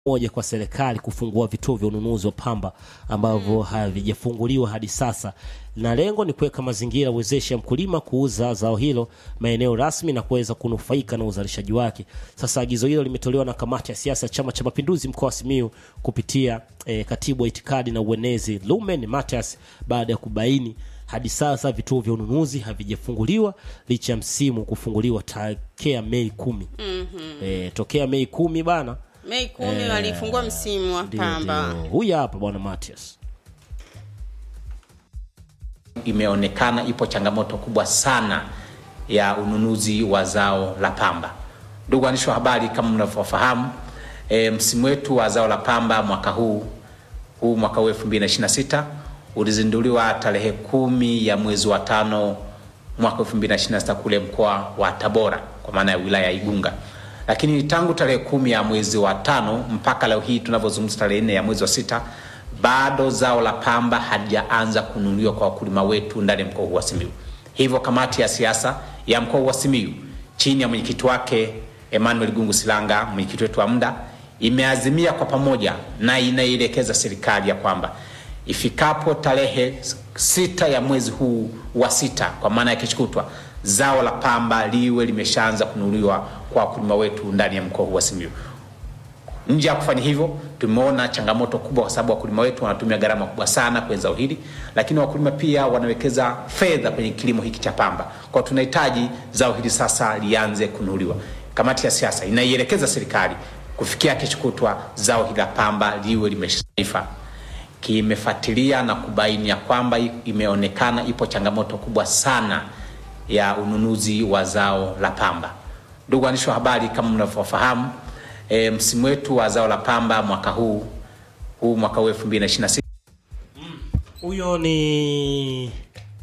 moja kwa serikali kufungua vituo vya ununuzi wa pamba ambavyo havijafunguliwa hadi sasa, na lengo ni kuweka mazingira wezeshi ya mkulima kuuza zao hilo maeneo rasmi na kuweza kunufaika na uzalishaji wake. Sasa agizo hilo limetolewa na kamati ya siasa ya Chama cha Mapinduzi mkoa wa Simiyu kupitia eh, katibu wa itikadi na uenezi Lumen Matias baada ya kubaini hadi sasa vituo vya ununuzi havijafunguliwa licha ya msimu kufunguliwa tokea Mei kumi. Eh, tokea Mei kumi bana Mei kumi walifungua msimu wa ndio, pamba. ndio. Huyu hapa bwana Matias. imeonekana ipo changamoto kubwa sana ya ununuzi wa zao la pamba. Ndugu waandishi wa habari, kama mnavyofahamu e, msimu wetu wa zao la pamba mwaka huu huu mwaka huu 2026 ulizinduliwa tarehe kumi ya mwezi wa tano mwaka 2026 kule mkoa wa Tabora kwa maana ya wilaya ya Igunga, lakini tangu tarehe kumi ya mwezi wa tano mpaka leo hii tunavyozungumza tarehe nne ya mwezi wa sita bado zao la pamba halijaanza kununuliwa kwa wakulima wetu ndani ya mkoa huu wa Simiyu. Hivyo kamati ya siasa ya mkoa huu wa Simiyu chini ya mwenyekiti wake Emmanuel Gungu Silanga, mwenyekiti wetu wa muda, imeazimia kwa pamoja na inaielekeza serikali ya kwamba ifikapo tarehe sita ya mwezi huu wa sita, kwa maana ya kesho kutwa, zao la pamba liwe limeshaanza kununuliwa kwa wakulima wetu ndani ya mkoa huu wa Simiyu. Nje ya kufanya hivyo, tumeona changamoto kubwa, kwa sababu wakulima wetu wanatumia gharama kubwa sana kwenye zao hili, lakini wakulima pia wanawekeza fedha kwenye kilimo hiki cha pamba. Kwa tunahitaji zao hili sasa lianze kununuliwa. Kamati ya siasa inaielekeza serikali kufikia kesho kutwa zao hili la pamba liwe limeshaifa. Kimefuatilia na kubaini ya kwamba imeonekana ipo changamoto kubwa sana ya ununuzi wa zao la pamba. Ndugu waandishi wa habari, kama mnavyofahamu e, msimu wetu wa zao la pamba mwaka huu huu mwaka huu 2026 Huyo ni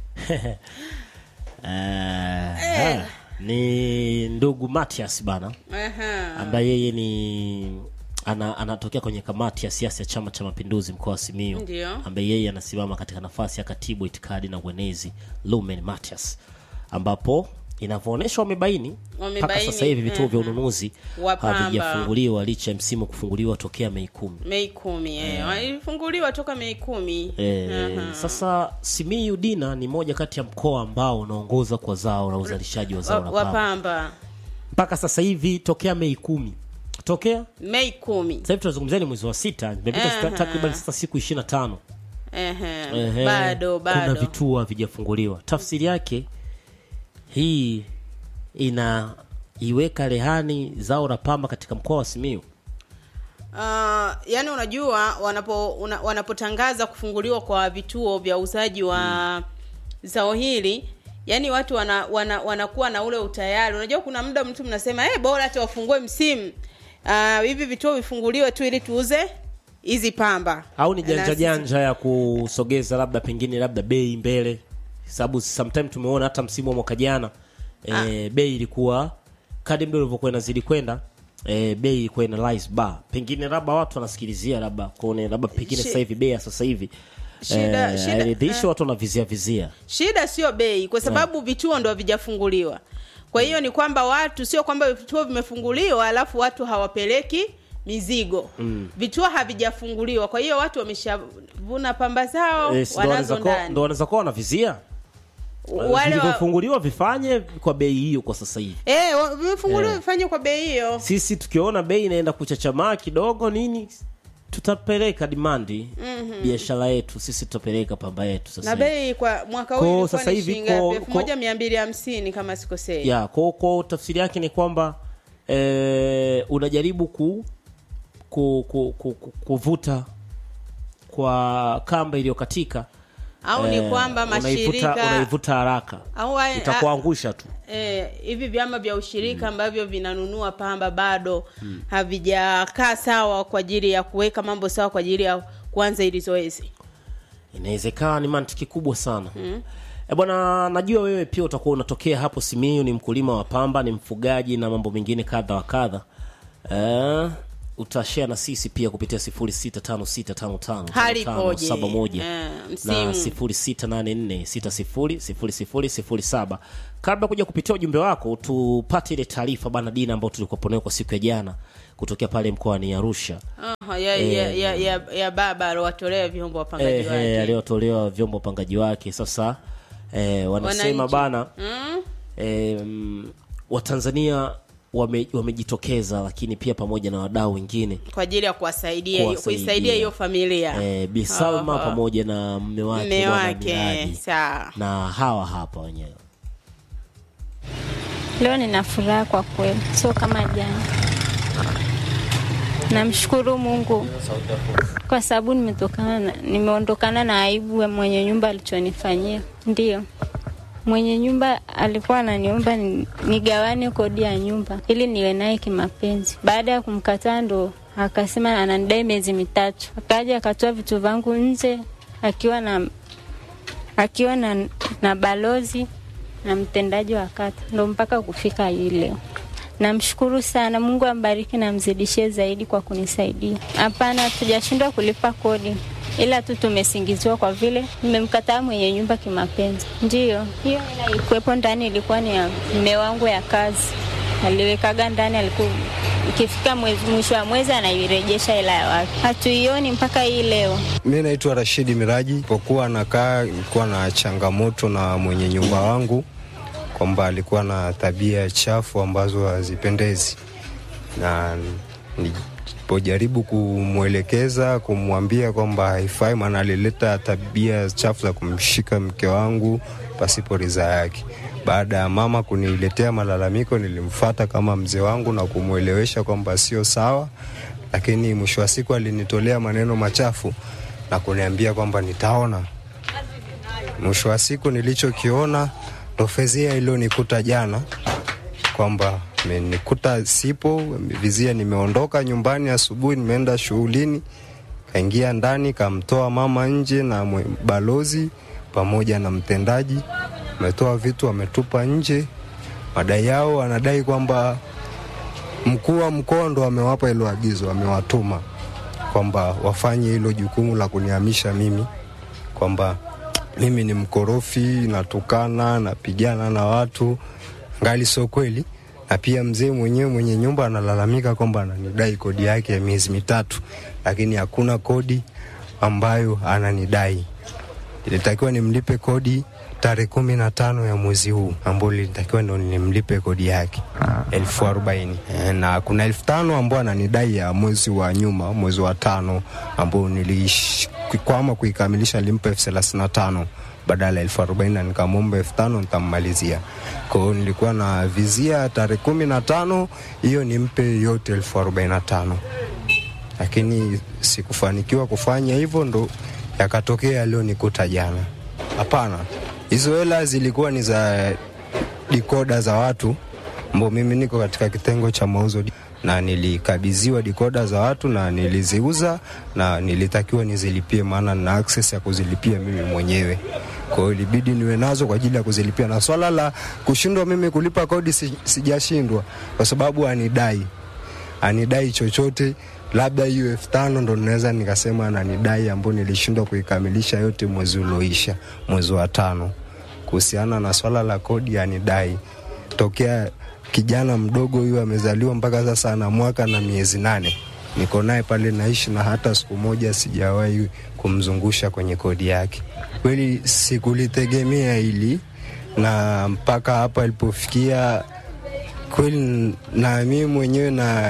Eh, ni ndugu Matias bana Aha. ambaye yeye ni ana, anatokea kwenye kamati ya siasa ya Chama cha Mapinduzi mkoa wa Simiyu, Ndio. ambaye yeye anasimama katika nafasi ya katibu itikadi na uenezi Lumen Matias, ambapo inavyoonyesha wamebaini mpaka Wamebaini, sasa hivi vituo vya aha. ununuzi Wa pamba. havijafunguliwa licha ya msimu kufunguliwa tokea Mei kumi. Mei kumi eh. Walifunguliwa toka Mei kumi. E, Aha. sasa Simiyu Dina ni moja kati ya mkoa ambao unaongoza kwa zao la uzalishaji wa zao la Wa- wa pamba pamba mpaka sasa hivi tokea Mei kumi tokea Mei kumi. sasa hivi tunazungumzia ni mwezi wa sita, imepita Aha. sita- takriban sasa siku ishirini na tano Ehe. Bado kuna bado. vituo havijafunguliwa. Tafsiri yake hii inaiweka rehani zao la pamba katika mkoa wa Simiyu. Uh, yani unajua wanapo una, wanapotangaza kufunguliwa kwa vituo vya uuzaji wa zao hili yani watu wana, wana, wanakuwa na ule utayari unajua kuna muda mtu mnasema eh bora hata wafungue msimu uh, hivi vituo vifunguliwe tu ili tuuze hizi pamba au ni Na janja sisi- janja ya kusogeza labda pengine labda bei mbele, sababu sometime tumeona hata msimu wa mwaka jana e, bei ilikuwa kadi muda ulivyokuwa inazidi kwenda e, bei ilikuwa ina rise bar, pengine labda watu wanasikilizia labda kuone labda pengine Shi- sasa hivi bei ya sasa hivi Shida- eh, shida- hairidhishi, eh. watu wanavizia vizia shida sio bei kwa sababu vituo ndo havijafunguliwa kwa hiyo ni kwamba watu sio kwamba vituo vimefunguliwa alafu watu hawapeleki mizigo mm. vituo havijafunguliwa kwa hiyo watu wameshavuna pamba zao Eh, si ndo wanaweza wanazo kuwa- ndani ndo wanaweza kuwa wanavizia wale wa, vilivyofunguliwa vifanye kwa bei hiyo kwa sasa hivi. eh, wa- vimefunguliwa vifanye kwa bei hiyo Sisi tukiona bei inaenda kuchachamaa kidogo nini, tutapeleka dimandi biashara yetu, sisi tutapeleka pamba yetu sasa na hivi. bei kwa mwaka Kwa huu ilikuwa sasa ni hivi shilingi kwa- ngapi? elfu kwa- moja mia mbili hamsini kama sikosei ya kwa kwa tafsiri yake ni kwamba eh, unajaribu ku, ku, ku, ku, ku kuvuta kwa kamba iliyokatika au eh, ni kwamba unaivuta, mashirika unaivuta haraka au wa- itakuangusha tu eh, hivi vyama vya ushirika ambavyo vinanunua pamba bado havijakaa sawa kwa ajili ya kuweka mambo sawa kwa ajili ya kuanza hili zoezi inawezekana ni mantiki kubwa sana mm. E bwana, najua wewe pia utakuwa unatokea hapo Simiyu, ni mkulima wa pamba, ni mfugaji na mambo mengine kadha wa kadha. Eh, utashare na sisi pia kupitia 0656555571 Hali ipoje? Eh, na msimu. 0684600007. Kabla kuja kupitia ujumbe wako, tupate ile taarifa bana Dina ambayo tulikuwa nayo kwa siku ya jana kutokea pale mkoani Arusha Aha, ya, ya, ya, ya, ya baba aliwatolea vyombo wapangaji eh, eh, wake aliyotolewa vyombo upangaji wake sasa eh, wanasema Wananchi. bana mm? eh, mm, Watanzania wame- wamejitokeza lakini pia pamoja na wadau wengine kwa ajili ya kuwasaidia Kuwasaidia. kuisaidia hiyo familia eh, Bi Salma Aha. pamoja na mme wake mme Bwana wake Miraji. sawa na hawa hapa wenyewe Leo nina furaha kwa kweli, sio kama jana. Namshukuru Mungu kwa sababu nimetokana na, nimeondokana na aibu ya mwenye nyumba alichonifanyia. Ndiyo, mwenye nyumba alikuwa ananiomba ni- nigawane kodi ya nyumba ili niwe naye kimapenzi. Baada ya kumkataa, ndo akasema ananidai miezi mitatu. Akaja akatoa vitu vangu nje akiwa na akiwa na, na balozi na mtendaji wa kata, ndo mpaka kufika hii leo. Namshukuru sana, Mungu ambariki na mzidishie zaidi kwa kunisaidia. Hapana, tujashindwa kulipa kodi, ila tu tumesingiziwa kwa vile nimemkataa mwenye nyumba kimapenzi. Ndiyo, hiyo hela ilikuwepo ndani, ilikuwa ni ya mme wangu ya kazi, aliwekaga ndani, alikuwa ikifika mwezi- mwisho wa mwezi anairejesha hela ya wake. Hatuioni mpaka hii leo. Mi naitwa Rashidi Miraji. Pokuwa nakaa nilikuwa na changamoto na mwenye nyumba wangu kwamba alikuwa na tabia chafu ambazo hazipendezi, na nilipojaribu kumwelekeza kumwambia kwamba haifai, maana alileta tabia chafu za kumshika mke wangu pasipo ridhaa yake. Baada ya mama kuniletea malalamiko, nilimfata kama mzee wangu na kumwelewesha kwamba sio sawa, lakini mwisho wa siku alinitolea maneno machafu na kuniambia kwamba nitaona. Mwisho wa siku nilichokiona ndo fezia iliyonikuta jana, kwamba amenikuta sipo, vizia nimeondoka nyumbani asubuhi, nimeenda shughulini, kaingia ndani, kamtoa mama nje na mwe- balozi pamoja na mtendaji, ametoa vitu ametupa nje. Madai yao anadai kwamba mkuu wa mkoa ndo amewapa hilo agizo, amewatuma kwamba wafanye hilo jukumu la kunihamisha mimi, kwamba mimi ni mkorofi, natukana, napigana na watu, ngali sio kweli. Na pia mzee mwenyewe mwenye nyumba analalamika kwamba ananidai kodi yake ya miezi mitatu, lakini hakuna kodi ambayo ananidai. Ilitakiwa nimlipe kodi tarehe kumi na tano ya mwezi huu ambao lilitakiwa ndo nimlipe kodi yake elfu arobaini Eh, na kuna elfu tano ambao ananidai ya mwezi wa nyuma, mwezi wa tano ambao nilikwama kuikamilisha, nilimpa elfu thelathini na tano badala ya elfu arobaini na nikamwomba elfu tano nitammalizia. Kwa hiyo nilikuwa na vizia tarehe kumi na tano hiyo nimpe yote elfu arobaini na tano lakini sikufanikiwa kufanya hivyo, ndo yakatokea yaliyonikuta jana. Hapana, hizo hela zilikuwa ni za dikoda za watu ambao mimi niko katika kitengo cha mauzo na nilikabidhiwa dikoda za watu na niliziuza na nilitakiwa nizilipie, maana nina access ya kuzilipia mimi mwenyewe. Kwa hiyo ilibidi niwe nazo kwa ajili ya kuzilipia, na swala la kushindwa mimi kulipa kodi si, sijashindwa kwa sababu anidai anidai chochote, labda hiyo elfu tano ndo naweza nikasema ananidai, ambao nilishindwa kuikamilisha yote mwezi ulioisha, mwezi wa tano. Kuhusiana na swala la kodi, anidai tokea kijana mdogo huyu amezaliwa mpaka sasa ana mwaka na miezi nane, niko naye pale naishi, na hata siku moja sijawahi kumzungusha kwenye kodi yake. Kweli sikulitegemea hili, na mpaka hapa ilipofikia kweli na mimi mwenyewe na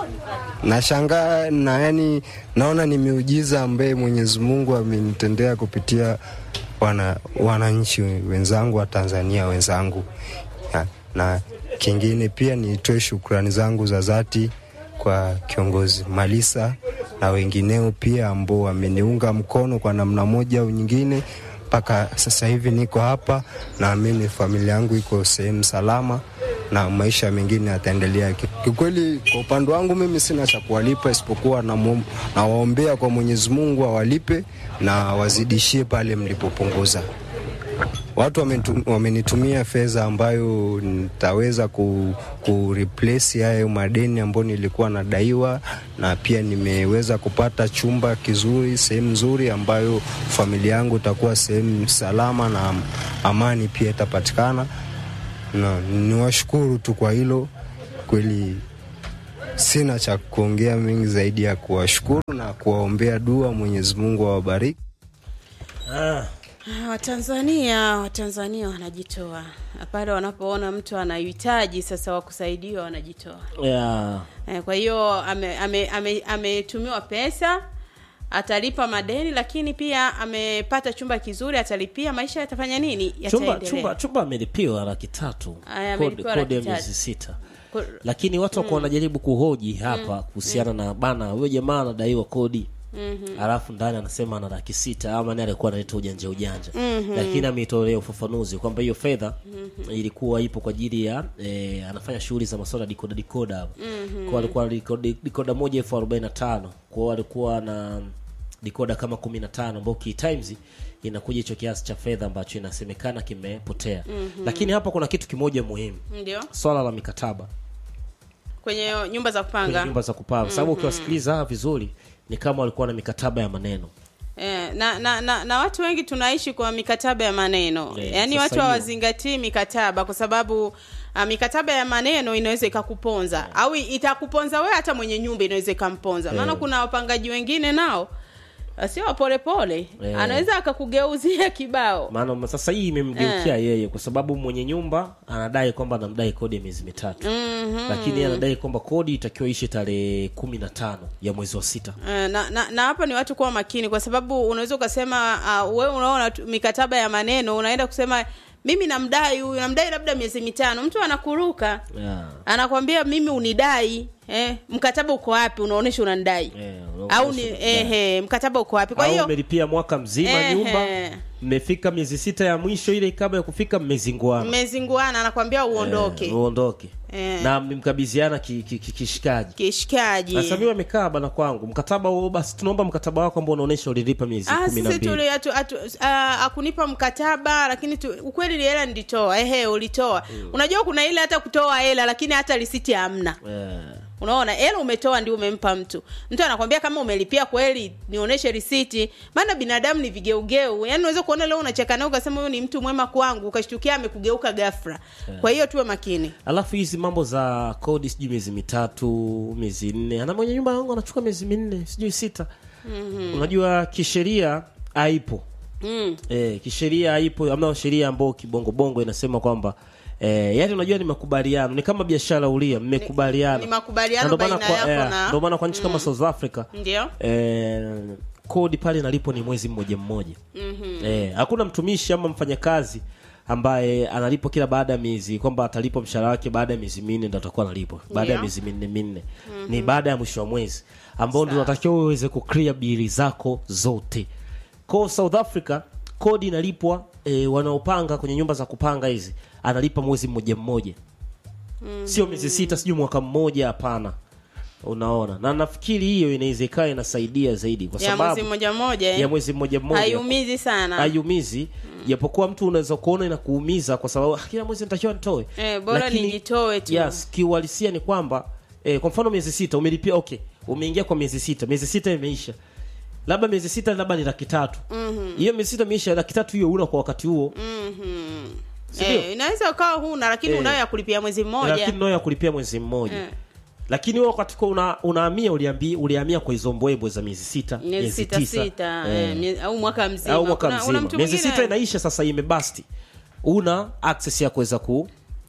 nashangaa na yani naona ni miujiza ambaye Mwenyezi Mungu amenitendea kupitia wana wananchi wenzangu wa Tanzania wenzangu na, na kingine pia nitoe shukrani zangu za dhati kwa kiongozi Malisa na wengineo pia ambao wameniunga mkono kwa namna moja au nyingine mpaka sasa hivi niko hapa, naamini familia yangu iko sehemu salama na maisha mengine yataendelea. Ki- Kiukweli, kwa upande wangu mimi sina cha kuwalipa isipokuwa nawaombea na nawaombea kwa Mwenyezi Mungu awalipe na wazidishie pale mlipopunguza. Watu wamentu- wamenitumia fedha ambayo nitaweza ku, ku replace hayo madeni ambayo nilikuwa nadaiwa, na pia nimeweza kupata chumba kizuri, sehemu nzuri ambayo familia yangu itakuwa sehemu salama na am- amani pia itapatikana, na niwashukuru tu kwa hilo kweli. sina cha kuongea mengi zaidi ya kuwashukuru na kuwaombea dua. Mwenyezi Mungu awabariki. ah, Ah, Watanzania Watanzania wanajitoa pale wanapoona mtu anahitaji sasa wa kusaidiwa wanajitoa. yeah. Eh, Kwa hiyo ametumiwa ame, ame, ametumiwa pesa atalipa madeni, lakini pia amepata chumba kizuri, atalipia, maisha yatafanya nini? chumba Yataendelea. chumba chumba amelipiwa laki tatu Aya, kodi, amelipiwa kodi ya laki miezi tatu. sita Ku- lakini watu wako wanajaribu kuhoji hapa kuhusiana na bana huyo jamaa anadaiwa kodi alafu ndani anasema ana laki sita ama ni alikuwa analeta ujanja ujanja lakini ameitolea ufafanuzi kwamba hiyo fedha ilikuwa ipo kwa ajili ya eh, anafanya shughuli za masuala ya dikoda dikoda hapo kwa alikuwa dikoda, dikoda moja elfu arobaini na tano kwao alikuwa na dikoda kama kumi na tano ambao key times inakuja hicho kiasi cha fedha ambacho inasemekana kimepotea lakini hapa kuna kitu kimoja muhimu ndio swala la mikataba kwenye nyumba za kwenye kupanga nyumba za kupanga sababu ukiwasikiliza vizuri ni kama walikuwa na mikataba ya maneno Eh, na, na, na, na watu wengi tunaishi kwa mikataba ya maneno Eh, yaani sasa watu hiyo- hawazingatii mikataba kwa sababu uh, mikataba ya maneno inaweza ikakuponza au itakuponza wewe hata mwenye nyumba inaweza ikamponza maana Eh. kuna wapangaji wengine nao uh, sio wapolepole Eh. anaweza akakugeuzia kibao maana sasa hii imemgeukia yeye kwa sababu mwenye nyumba anadai kwamba anamdai kodi ya miezi mitatu Mhm. lakini yeye anadai kwamba kodi itakiwa ishe tarehe kumi na tano ya mwezi wa sita Eh, na, na, na hapa ni watu kuwa makini kwa sababu unaweza ukasema uh, wewe unaona tu- mikataba ya maneno unaenda kusema mimi namdai huyu namdai labda miezi mitano mtu anakuruka yeah. anakwambia mimi unidai eh, mkataba uko wapi unaonyesha unanidai Eh, au ni unaonyesha unanidai. ehe, mkataba uko wapi kwa au hiyo umelipia mwaka mzima Ehe. nyumba mmefika miezi sita ya mwisho ile kabla ya kufika mmezinguana mmezinguana anakwambia uondoke Eh, uondoke Eh. na mmemkabidhiana ki- ki- ki- kishikaji kishikaji sasa mimi wamekaa bana kwangu mkataba huo basi tunaomba mkataba wako ambao unaonyesha ulilipa miezi Ah, kumi na sisi mbili tuli atu, atu, ah, akunipa mkataba lakini tu, ukweli ni hela nilitoa ehe ulitoa unajua kuna ile hata kutoa hela lakini hata risiti hamna Eh, unaona hela umetoa ndio umempa mtu mtu anakwambia kama umelipia kweli nionyeshe risiti maana binadamu ni vigeugeu yaani unaweza kuona leo unacheka naye ukasema huyu ni mtu mwema kwangu ukashtukia amekugeuka ghafla kwa hiyo tuwe makini alafu hizi mambo za kodi sijui miezi mitatu miezi nne ana mwenye nyumba yangu anachukua miezi minne sijui sita unajua kisheria haipo mm. e, kisheria haipo amna sheria ambao kibongobongo inasema kwamba E, yani unajua ni makubaliano ni kama biashara ulia mmekubaliana ni makubaliano Na ndo maana baina kwa- yako eh, na- ndo maana kwa nchi kama south africa ndio eh, kodi pale inalipo ni mwezi mmoja mmoja mm-hmm. eh, hakuna mtumishi ama mfanyakazi ambaye analipwa kila baada ya miezi kwamba atalipwa mshahara wake baada ya miezi minne ndo atakuwa analipwa baada ya Ndio. miezi minne minne mm-hmm. ni baada ya mwisho wa mwezi ambao ndio unatakiwa uweze kuclear bili zako zote kwa south africa kodi inalipwa eh, wanaopanga kwenye nyumba za kupanga hizi analipa mwezi mmoja mmoja mm-hmm. sio miezi sita sijui mwaka mmoja hapana unaona na nafikiri hiyo inaweza ikawa inasaidia zaidi kwa ya sababu mwezi mmoja mmoja eh. ya mwezi mmoja mmoja haiumizi sana haiumizi japokuwa mtu unaweza kuona inakuumiza kwa sababu "Ah, kila mwezi nitakiwa nitoe Eh, bora Lakini, nijitoe tu. yes kiuhalisia ni kwamba eh, kwa mfano miezi sita umelipia okay umeingia kwa miezi sita miezi sita imeisha labda miezi sita labda ni laki tatu hiyo miezi sita imeisha laki tatu hiyo una kwa wakati huo Sindio? eh, inaweza ukawa huna lakini Eh. unayo ya kulipia mwezi mmoja lakini nayo ya kulipia mwezi mmoja Eh. lakini wewe wakati kwa una, unahamia uliambi ulihamia kwa hizo mbwembwe za miezi sita miezi sita tisa. sita Eh. eh, mie- au mwaka mzima au mwaka Kuna- kuna mzima mtu miezi mwingine- sita inaisha sasa imebasti una access ya kuweza ku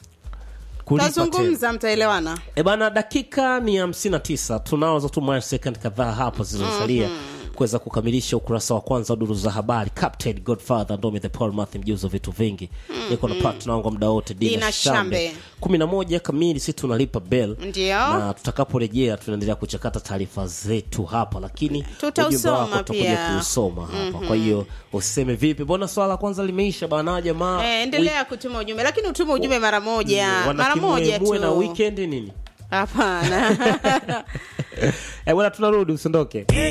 kulipa tena tazungumza mtaelewana e bana dakika ni hamsini na tisa tunazo tu mile second kadhaa hapo zilizosalia kuweza kukamilisha ukurasa wa kwanza wa duru za habari captain godfather ndome the paul math mjuzi wa vitu vingi niko na partner wangu muda wote dina Dina shambe Shambe. kumi na moja kamili si tunalipa bell Ndio. na tutakaporejea tunaendelea kuchakata taarifa zetu hapa lakini Tutausoma ujumbe wako tutakuja pia. kuusoma hapa kwa hiyo usiseme vipi mbona swala la kwanza limeisha bana jamaa eh, endelea kutuma ujumbe lakini utume ujumbe mara moja mara moja muwe na tu weekend nini hapana eh bwana tunarudi usiondoke